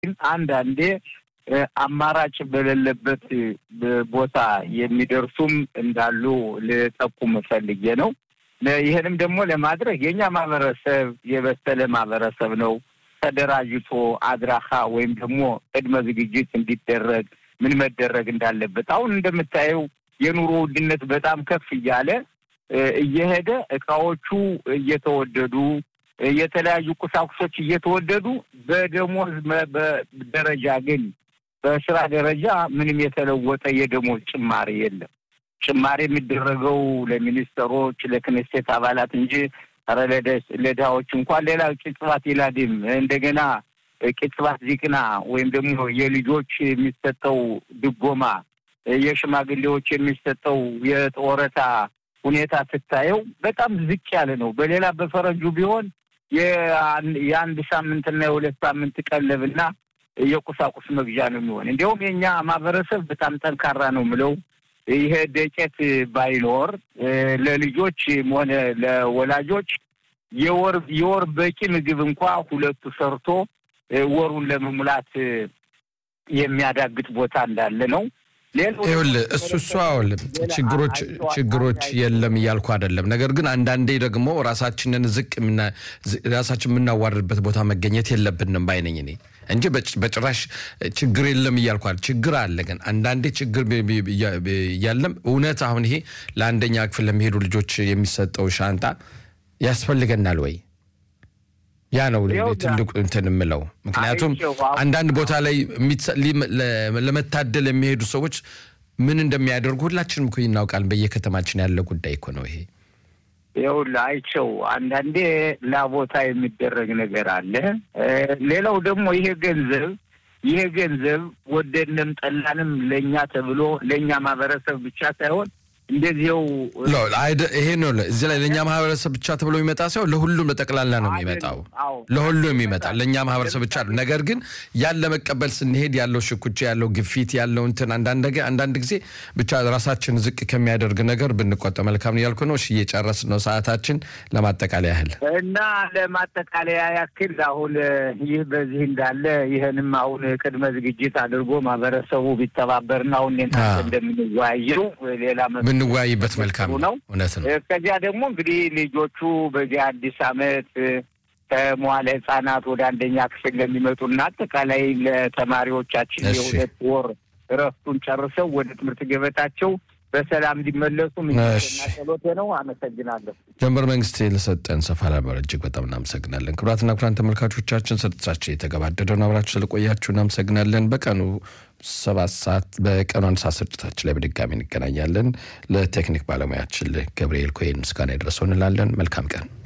ግን አንዳንዴ አማራጭ በሌለበት ቦታ የሚደርሱም እንዳሉ ልጠቁም ፈልጌ ነው። ይህንም ደግሞ ለማድረግ የእኛ ማህበረሰብ የበሰለ ማህበረሰብ ነው። ተደራጅቶ አድራሻ ወይም ደግሞ ቅድመ ዝግጅት እንዲደረግ ምን መደረግ እንዳለበት አሁን እንደምታየው የኑሮ ውድነት በጣም ከፍ እያለ እየሄደ እቃዎቹ እየተወደዱ የተለያዩ ቁሳቁሶች እየተወደዱ በደሞዝ ደረጃ ግን በስራ ደረጃ ምንም የተለወጠ የደሞዝ ጭማሪ የለም። ጭማሪ የሚደረገው ለሚኒስትሮች፣ ለክኔሴት አባላት እንጂ ኧረ ለድሃዎች እንኳን ሌላ ቅጽባት ይላድም እንደገና ቅጽባት ዚቅና ወይም ደግሞ የልጆች የሚሰጠው ድጎማ፣ የሽማግሌዎች የሚሰጠው የጦረታ ሁኔታ ስታየው በጣም ዝቅ ያለ ነው። በሌላ በፈረንጁ ቢሆን የአንድ ሳምንትና የሁለት ሳምንት ቀለብና የቁሳቁስ መግዣ ነው የሚሆን። እንዲያውም የእኛ ማህበረሰብ በጣም ጠንካራ ነው ምለው ይሄ ደቄት ባይኖር ለልጆች ሆነ ለወላጆች የወር የወር በቂ ምግብ እንኳ ሁለቱ ሰርቶ ወሩን ለመሙላት የሚያዳግጥ ቦታ እንዳለ ነው። ይኸውልህ እሱ እሱ አውል ችግሮች ችግሮች የለም እያልኩ አይደለም። ነገር ግን አንዳንዴ ደግሞ ራሳችንን ዝቅ ራሳችን የምናዋርድበት ቦታ መገኘት የለብንም ባይነኝ እኔ እንጂ በጭራሽ ችግር የለም እያልኩ ችግር አለ። ግን አንዳንዴ ችግር እያለም እውነት አሁን ይሄ ለአንደኛ ክፍል ለሚሄዱ ልጆች የሚሰጠው ሻንጣ ያስፈልገናል ወይ? ያ ነው ትልቁ እንትን የምለው። ምክንያቱም አንዳንድ ቦታ ላይ ለመታደል የሚሄዱ ሰዎች ምን እንደሚያደርጉ ሁላችንም እኮ እናውቃለን። በየከተማችን ያለ ጉዳይ እኮ ነው ይሄ። ይኸውልህ አይቸው አንዳንዴ ላቦታ የሚደረግ ነገር አለ። ሌላው ደግሞ ይሄ ገንዘብ ይሄ ገንዘብ ወደድንም ጠላንም ለእኛ ተብሎ ለእኛ ማህበረሰብ ብቻ ሳይሆን እንደዚው ይሄ ነው። እዚህ ላይ ለእኛ ማህበረሰብ ብቻ ተብሎ የሚመጣ ሳይሆን ለሁሉም ለጠቅላላ ነው የሚመጣው። ለሁሉም የሚመጣ ለእኛ ማህበረሰብ ብቻ ነው። ነገር ግን ያን ለመቀበል ስንሄድ ያለው ሽኩቻ፣ ያለው ግፊት፣ ያለው እንትን አንዳንድ ጊዜ ብቻ ራሳችን ዝቅ ከሚያደርግ ነገር ብንቆጠብ መልካም ነው ያልኩ ነው። እሺ እየጨረስን ነው ሰዓታችን። ለማጠቃለያ ያህል እና ለማጠቃለያ ያክል አሁን ይህ በዚህ እንዳለ ይህንም አሁን ቅድመ ዝግጅት አድርጎ ማህበረሰቡ ቢተባበርና አሁን እንደምንወያየው ሌላ ብንወያይበት መልካም ነው። እውነት ነው። ከዚያ ደግሞ እንግዲህ ልጆቹ በዚህ አዲስ ዓመት ከመዋለ ሕጻናት ወደ አንደኛ ክፍል ለሚመጡና አጠቃላይ ለተማሪዎቻችን የሁለት ወር እረፍቱን ጨርሰው ወደ ትምህርት ገበታቸው በሰላም እንዲመለሱ ምኞቴና ጸሎቴ ነው። አመሰግናለሁ። ጀንበር መንግስት ለሰጠን ሰፋ ላበር እጅግ በጣም እናመሰግናለን። ክቡራትና ክቡራን ተመልካቾቻችን ስርጭታችን የተገባደደ ነው። አብራችሁ ስለቆያችሁ እናመሰግናለን። በቀኑ ሰባት ሰዓት በቀኑ አንድ ሰዓት ስርጭታችን ላይ በድጋሚ እንገናኛለን። ለቴክኒክ ባለሙያችን ገብርኤል ኮይን ምስጋና ይድረሰው እንላለን። መልካም ቀን